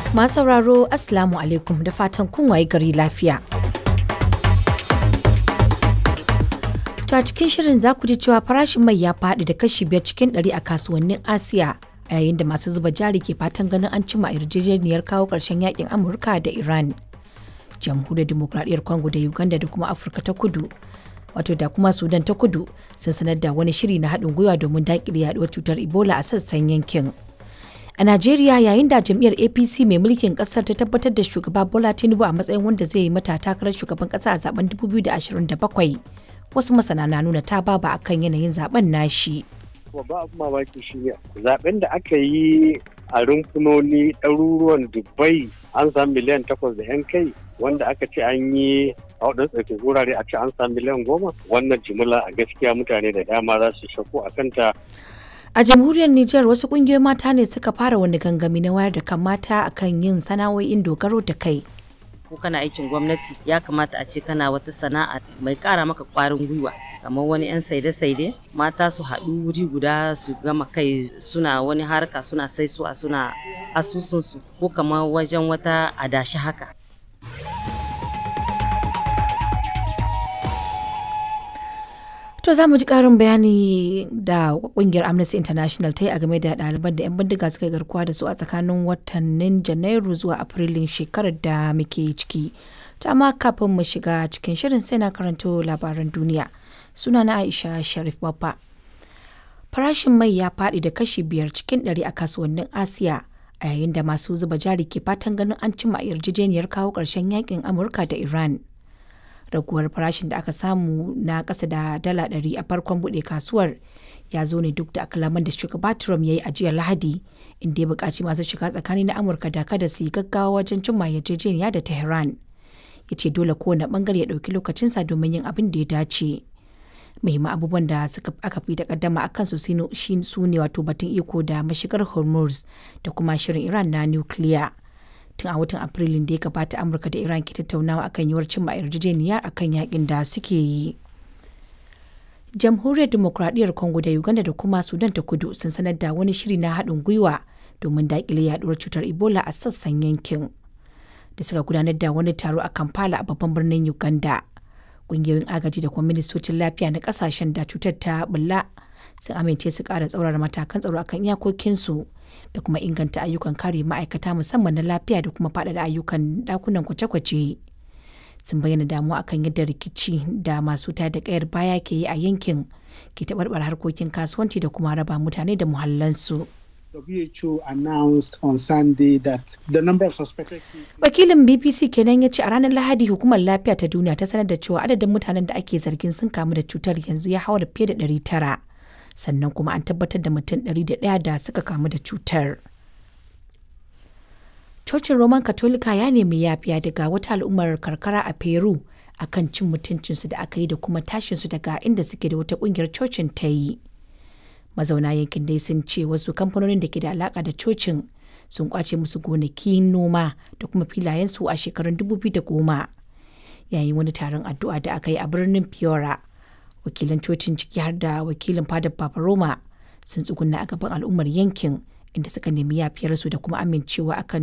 Masu sauraro Assalamu alaikum da fatan kun waye gari lafiya. To a cikin shirin za ku ji cewa farashin mai ya faɗi da kashi biyar cikin ɗari a kasuwannin Asiya a yayin da masu zuba jari ke fatan ganin an cima yarjejeniyar kawo ƙarshen yakin Amurka da Iran. Jamhuriyar Dimokuraɗiyyar Congo da Uganda da kuma Afirka ta Kudu wato da kuma Sudan ta Kudu sun sanar da wani shiri na haɗin gwiwa domin daƙile yaɗuwar cutar Ebola a sassan yankin. A Najeriya yayin da jam'iyyar APC mai mulkin kasar ta tabbatar da shugaba Bola Tinubu a matsayin wanda zai yi mata takarar shugaban kasa a zaben 2027 wasu masana na nuna ta baba akan yanayin zaben nashi. Babba abin mamaki shi ne zaben da aka yi a rumfunoni ɗaruruwan Dubai an samu miliyan takwas da 'yan kai wanda aka ce an yi a waɗansu tsarki wurare a ce an samu miliyan goma wannan jimila a gaskiya mutane da dama za su shako a kanta A jamhuriyar Nijar wasu kungiyoyin mata ne suka fara wani gangami na wayar da kan mata akan yin sana'o'in dogaro da kai. ko kana aikin gwamnati ya kamata a ce kana wata sana'a mai kara maka kwarin gwiwa kamar wani 'yan saide-saide mata su haɗu wuri guda su gama kai suna wani harka suna sai su a suna asusunsu ko kamar wajen wata adashi haka To za mu ji ƙarin bayani da ƙungiyar Amnesty International ta yi a game da ɗaliban da 'yan bindiga suka yi garkuwa da su a tsakanin watannin Janairu zuwa Afrilun shekarar da muke ciki. Ta amma kafin mu shiga cikin shirin sai na karanto labaran duniya. Suna na Aisha Sharif Babba. Farashin mai ya faɗi da kashi biyar cikin ɗari a kasuwannin Asiya a yayin da masu zuba jari ke fatan ganin an cimma yarjejeniyar kawo ƙarshen yakin Amurka da Iran. raguwar farashin da aka samu na ƙasa da dala ɗari a farkon buɗe kasuwar ya zo ne duk da akalaman da shugaba Trump ya yi a jiya Lahadi inda ya buƙaci masu shiga tsakani na Amurka da kada su yi gaggawa wajen cimma yarjejeniya da Tehran. Ya ce dole kowane ɓangare ya ɗauki lokacinsa domin yin abin da ya dace. Muhimman abubuwan da suka aka fi takaddama a kansu su ne wato batun iko da mashigar Hormuz da kuma shirin Iran na nukiliya. tun a watan afrilun da ya gabata amurka da iran ke tattaunawa akan yiwuwar cimma yarjejeniya akan yakin da suke yi jamhuriyar demokradiyyar congo da uganda da kuma sudan ta kudu sun sanar da wani shiri na haɗin gwiwa domin daƙile yaduwar cutar ebola a sassan yankin da suka gudanar da wani taro a kampala a babban birnin uganda ƙungiyoyin agaji da kuma ministocin lafiya na ƙasashen da cutar ta bulla sun amince su ƙara tsaurara matakan tsaro akan iyakokinsu da kuma inganta ayyukan kare ma'aikata musamman na lafiya da kuma faɗaɗa ayyukan ɗakunan kwace-kwace sun bayyana damuwa akan yadda rikici da masu da ƙayar baya ke yi a yankin ke taɓarɓar harkokin kasuwanci da kuma raba mutane da muhallansu. WHO announced on Sunday that the number of suspected Wakilin BBC kenan ya ce a ranar Lahadi hukumar lafiya ta duniya ta sanar da cewa adadin mutanen da ake zargin sun kamu da cutar yanzu ya haura fiye da 900. sannan kuma an tabbatar da mutum 101 da suka kamu da cutar. Cocin Roman Katolika ya nemi yafiya daga wata al'ummar karkara a Peru akan cin mutuncinsu da aka yi da kuma tashinsu daga inda suke da wata kungiyar cocin ta yi. Mazauna yankin dai sun ce wasu kamfanonin da ke da alaka da cocin sun kwace musu gonaki noma da kuma filayensu a shekarun 2010 yayin wani taron addu'a da aka yi a birnin Piora. wakilan cocin ciki har da wakilin fadar papa roma sun tsuguna a gaban al'ummar yankin inda suka nemi yafiyarsu da kuma amincewa akan